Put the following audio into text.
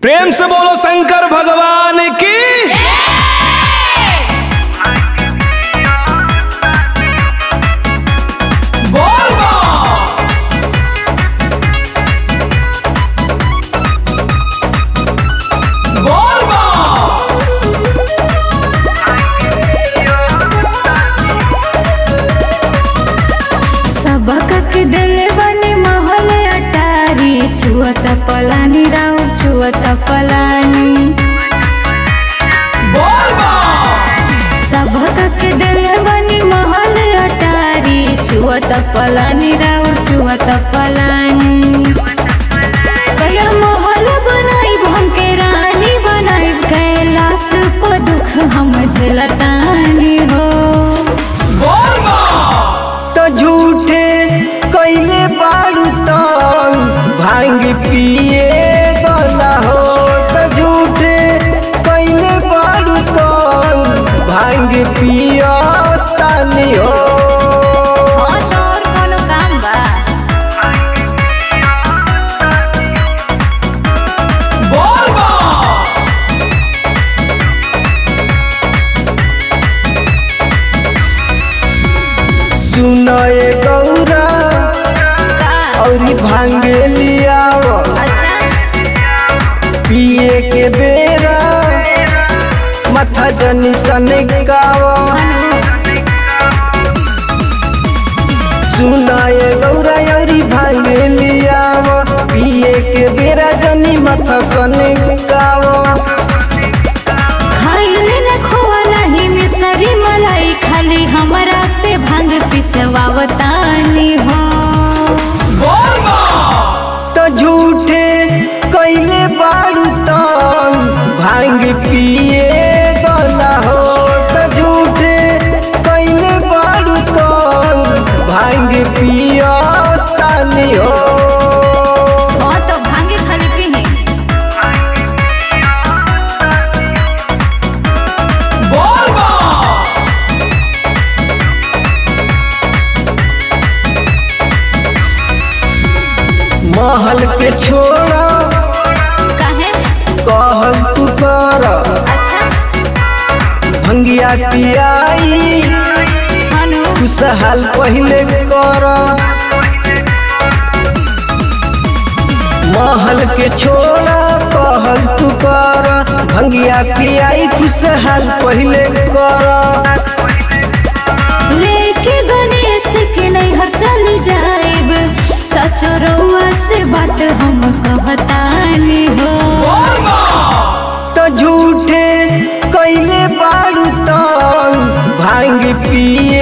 प्रेम से बोलो शंकर भगवान की बोल बा। बोल बा। सबक के दिल बने महल अटारी छुअत पलानी राउ छुअत पलानी बोल बा। सबक के दिल बने महल अटारी छुअत पलानी राउ छुअत पलानी कया महल बनाई भन के रानी बनाई कैलाश पर दुख हम झेलतानी हो बोल बा। तो झूठे कैले बारू तंग भांग पिए गला हो तो झूठे कैले बारू तंग भांग पिया तानी हो हाँ तो और कोनो काम बा बोल बा। सुनए गौरा का और भांगे लियाव अच्छा पिए के बेरा मथा जनी सने गाव सुनाए गौरा यौरी भांगे लियाव पिए के बेरा जनी मथा सने गाव खाइले न खोआ नहीं मिसरी मलाई खाली हमरा से भांग पिसवावतानी हो बोल बा। तो झूठे कैले बारू तंग भांग पिए गला हो तो झूठे कैले बारू तंग भांग पिया तानी हो हाँ तो भांगे खाली पीने बोल बा। महल के छोड़ा काहे कहल तू कर अच्छा भंगिया पियाई हनु खुशहाल पहले कर महल के छोड़ा कहल तू कर भंगिया पियाई खुशहाल पहले कर लेके गणेश के नैहर चली जाएब सच रउआ से बात हम कहतानी हो बोल बा। तो झूठे कैले बारू तंग भांग पिए